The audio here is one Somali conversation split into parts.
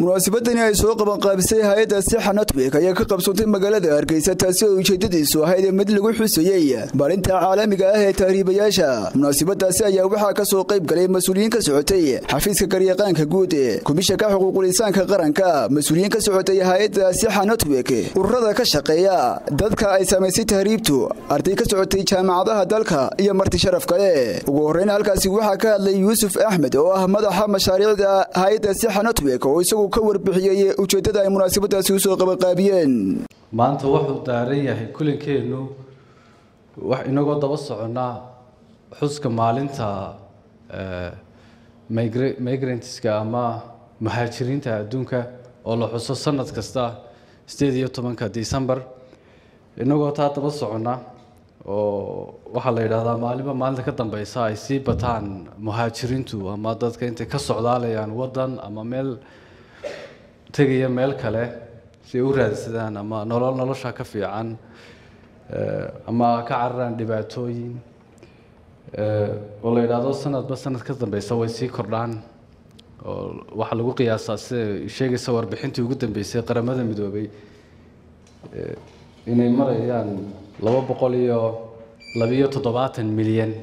munaasabadani ay soo qabanqaabisay hay-adda sixa network ayaa ka qabsoontay magaalada hargeysa taasi oo ujeedadiisu ahayd mid lagu xusayey maalinta caalamiga ah ee tahriibayaasha munaasabadaasi ayaa waxaa ka soo qayb galay mas-uuliyiin ka socotay xafiiska garyaqaanka guud komishanka xuquuqulisaanka qaranka mas-uuliyiin ka socotay hay-adda sixa network ururada ka shaqeeya dadka ay saamaysay tahriibtu arday ka socotay jaamacadaha dalka iyo marti sharaf kale ugu horreyn halkaasi waxaa ka hadlay yuusuf axmed oo ah madaxa mashaariicda hay-adda sixa network oo isagu ka warbixiyey ujeeddada ay munaasabadaasi usoo qabanqaabiyeen maanta wuxuu daaran yahay kulankeennu wax inagoo daba soconnaa xuska maalinta migrantska ama muhaajiriinta adduunka oo la xuso sanad kasta sideed iyo tobanka december inagoo taa daba soconna oo waxaa la yidhaahdaa maalinba maalinta ka dambeysa ay sii bataan muhaajiriintu ama dadka intay ka socdaalayaan waddan ama meel tegaya meel kale si ay u raadsadaan ama nolol nolosha ka fiican ama ka cararaan dhibaatooyin oo la yidhaahdo sanadba sanad ka dambeysa way sii kordhaan oo waxaa lagu qiyaasaa sida sheegaysa warbixintii ugu dambeysay qaramada midoobay inay marayaan laba boqol iyo labiyo toddobaatan milyan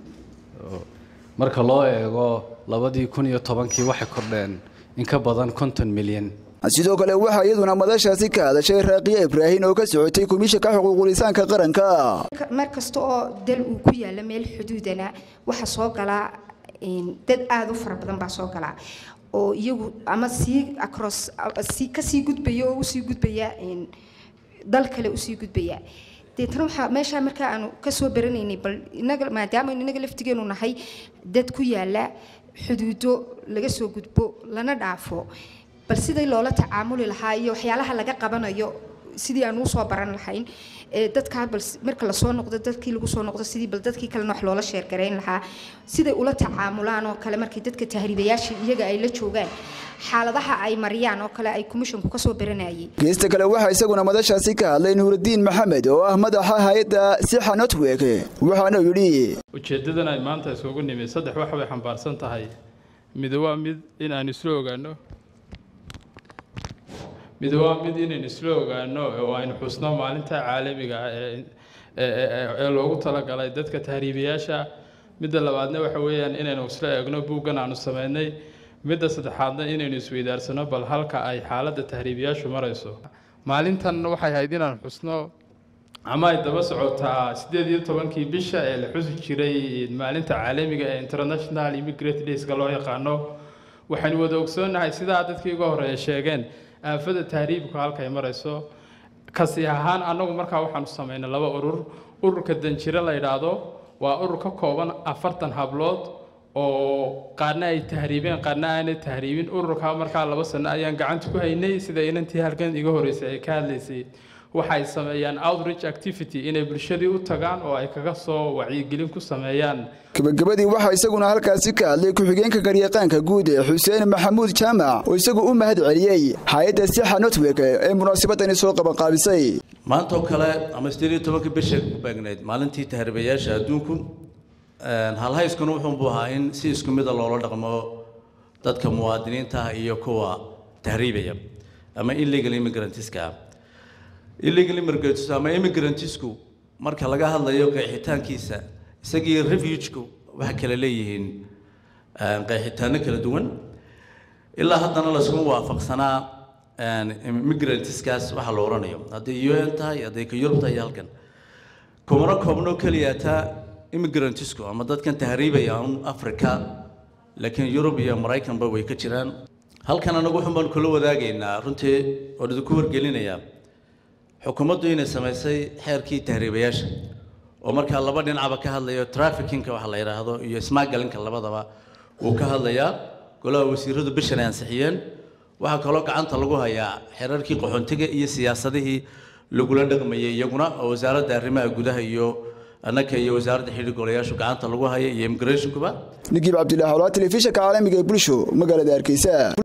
marka loo eego labadii kun iyo tobankii waxay kordheen in ka badan konton milyan sidoo kale waxaa iyaduna madashaasi ka hadashay raaqiya ibraahin oo ka socotay komishanka xuquuqulisaanka qaranka mar kasta oo dal uu ku yaalla meel xuduudana waxaa soo galaa dad aada u fara badan baa soo galaa oo iyagu ama sii across si kasii gudbaya oo usii gudbaya dal kale usii gudbaya deetana waxaa meeshaa markaa aanu kasoo baranaynay bal inaga maadaama inaga laftigeenu nahay dad ku yaalla xuduudo laga soo gudbo lana dhaafo bal sidii loola tacaamuli lahaa iyo waxyaalaha laga qabanayo sidii aan usoo baran lahayn dadkaa bal marka lasoo noqdo dadkii lagu soo noqdo sidii bal dadkii kalena wax loola sheergarayn lahaa siday ula tacaamulaan oo kale markii dadka tahriibayaasha iyaga ay la joogaan xaaladaha ay mariyaan oo kale ay commissionku kasoo baranayay geesta kale waxaa isaguna madashaasi ka hadlay nuurudiin maxamed oo ah madaxa hay-adda sixa network waxaana yidhi ujeeddadan ay maanta isugu nimid saddex wax bay xambaarsan tahay mid waa mid in aan isla ogaano mid waa mid inaynu isla ogaano oo aynu xusno maalinta caalamiga ah ee loogu talagalay dadka tahriibayaasha midda labaadna waxa weeyaan inaynu isla eegno buuggan aanu sameynay midda saddexaadna inaynu isweydaarsano bal halka ay xaaladda tahriibayaashu marayso maalintan waxay ahayd inaan xusno ama ay daba socotaa siddeed iyo tobankii bisha ee la xusi jiray maalinta caalamiga ee international immigrate dayska loo yaqaano waxaynu wada ogsoonnahay sidaa dadkii uga horeeya sheegeen aafada tahriibku halkay marayso kasi ahaan annagu markaa waxaanu samaynay laba urur ururka danjiro la yidhaahdo waa urur ka kooban afartan hablood oo qaarna ay tahriibeen qaarna aanay tahriibin ururkaa markaa laba sano ayaan gacanta ku haynay sida inantii halkan iga horeysay ay ka hadlaysay waxay sameeyaan outreach activity inay bulshadii u tagaan oo ay kaga soo wacyigelin ku sameeyaan gabagabadii waxaa isaguna halkaasi ka hadlay ku-xigeenka garyaqaanka guud xuseen maxamuud jaamac oo isagu u mahad celiyey hay-adda sixa network ee munaasabadani soo qabanqaabisay maanta oo kale ama sideed iyo tobanka bisha ku beegnayd maalintii tahriibayaasha adduunku halhayskuna wuxuunbuu ahaa in si isku mida loola dhaqmo dadka muwaadiniinta ah iyo kuwa tahriibaya ama illegal immigrantiska illegal immigrants ama immigrantisku marka laga hadlayo qeexitaankiisa isagii refugeku waxay kala leeyihiin qeexitaano kala duwan ilaa haddana laskuma waafaqsanaa immigrantiskaas waxa la odhanayo hadday u n tahay hadday ka yurub tahay iyo halkan kumana koobno keliya taa immigrantisku ama dadkan tahriibaya un africa laakiin yurub iyo maraykanba way ka jiraan halkan anagu waxun baan kula wadaagaynaa runtii oo idinku wargelinayaa xukuumaddu inay samaysay xeerkii tahriibayaasha oo markaa laba dhinacba ka hadlayo traffickinka waxa la yidhaahdo iyo smugglinka labadaba wuu ka hadlayaa golaha wasiiradu bishan ay ansixiyeen waxaa kaloo gacanta lagu hayaa xeerarkii qaxoontiga iyo siyaasadihii lagula dhaqmayay iyaguna oo wasaaradda arrimaha gudaha iyo annaka iyo wasaaradda xidhiir golayaashu gacanta lagu haya iyo immigrationkuba nigiib cabdilaahi olaa telefishanka caalamiga ee bulsho magaalada hargeysa